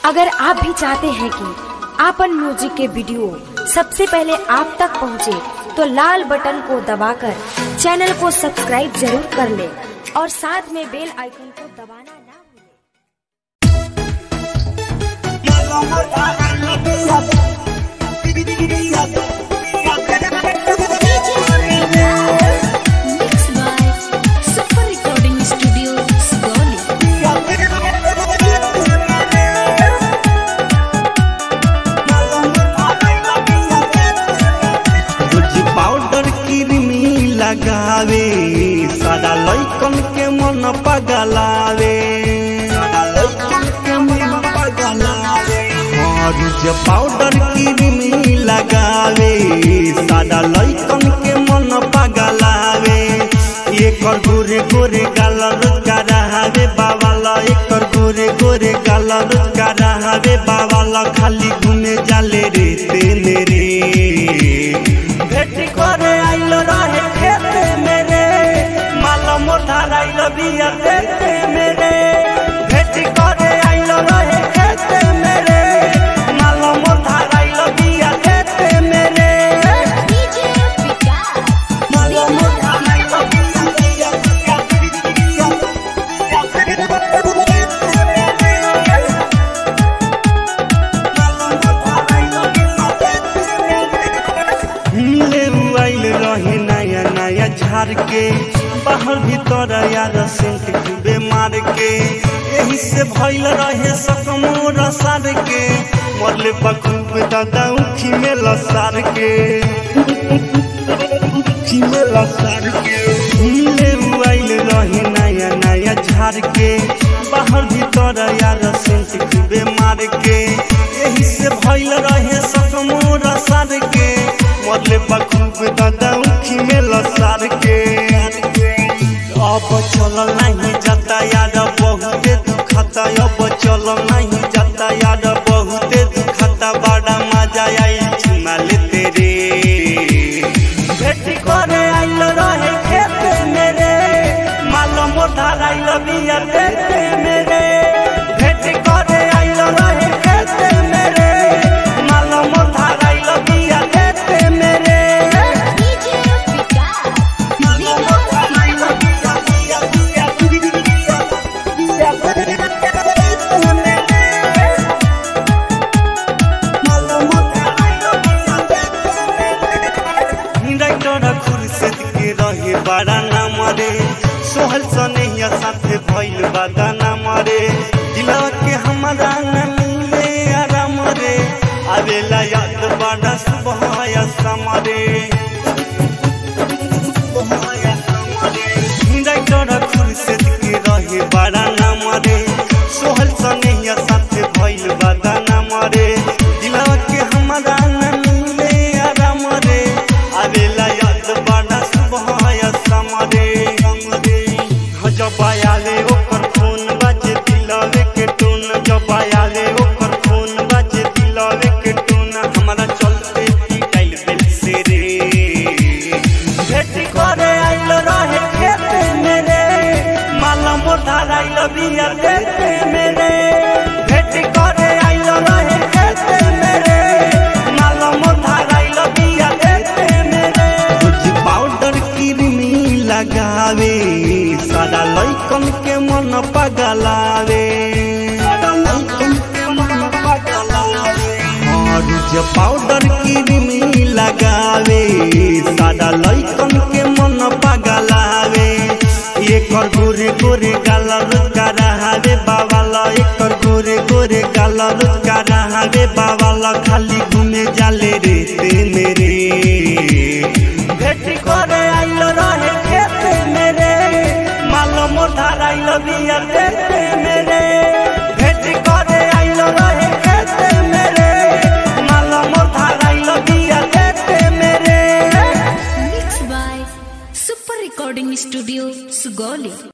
अगर आप भी चाहते हैं कि आपन म्यूजिक के वीडियो सबसे पहले आप तक पहुंचे, तो लाल बटन को दबाकर चैनल को सब्सक्राइब जरूर कर ले और साथ में बेल आइकन को दबाना ना भूलें। Mixed by Super Recording Studio, Sugoli. रोज पाउडर क्रीमी लगावे सारा लइकन के मन पगलावे सारा लइकन के मन पगलावे हाँ, रोज पाउडर क्रीमी लगावे सारा लइकन के मन पगलावे एकर गोरे गोरे गाल रोजगा रहावे बाबाला एकर गोरे गोरे गाल रोजगा रहावे बाबाला खाली घूमे जाले रे तेने रे भेट करे आइल रहे खेते मेरे माल मोटा आइल बिया देते मेरे भेट करे आइल रहे खेते मेरे माल मोटा आइल बिया देते मेरे DJ Vikas. माल मोटा आइल बिया बिया बिया बिया मिले आइल रहे नया नया झाड़ के बाहर भीतर यार सेंट खूबे मार के यही से भइल रहे सकमोर सार के मरले बखूब दादा उखी में लसार के उखी में लसार के मिले आइल रहे नया नया झाड़ के बाहर भीतर यार सेंट खूबे मार के यही से भइल रहे सकमोर सार के मरले बखूब दादा उखी में लसार के अब चल नहीं जाता यार बहुते दुखता अब चल नहीं जाता यार बहुते दुखता बड़ा मजा आई चुमा लेते रे भेट करे आइल रहे खेते मेरे माल मोटा आइल बिया देते मेरे भेट करे आइल रहे खेते मेरे माल मोटा आइल बिया देते मेरे DJ Vikas. माल मोटा आइल बिया बिया बिया बिया बिया देते मेरे माल मोटा आइल बिया देते मेरे डाक्टर खुर्शीद के रहे बड़ा नाम रे सोहल सनैया साथे भइल बादा नाम रे दिलवा के हमारा न मिले आराम रे आवेला याद बड़ा सुबह या समरे डाक्टर खुर्शीद के रहे बड़ा नाम रे सोहल सनैया साथे भइल बादा नाम रे दिलवा के हमारा न मिले आराम रे आवेला याद बड़ा सुबह या समरे जब आयाले ओकर फोन बाजे दिलवे के टोन जब आयाले ओकर फोन बाजे दिलवे के टोन हमारा चलते पिटाइल बेल से रे भेट करे आइल रहे खेते मेरे माल मोटा आइल बिया देते मेरे भेट करे आइल रहे खेते मेरे माल मोटा आइल बिया देते मेरे कुछ पाउडर क्रीमी लगावे सारा लइकन के मन पगलावे सारा लइकन के मन पगलावे और जे पाउडर क्रीमी लगावे सादा लइकन के मन पगलावे एकर गोरे गोरे गाल रोजगा रहावे बाबा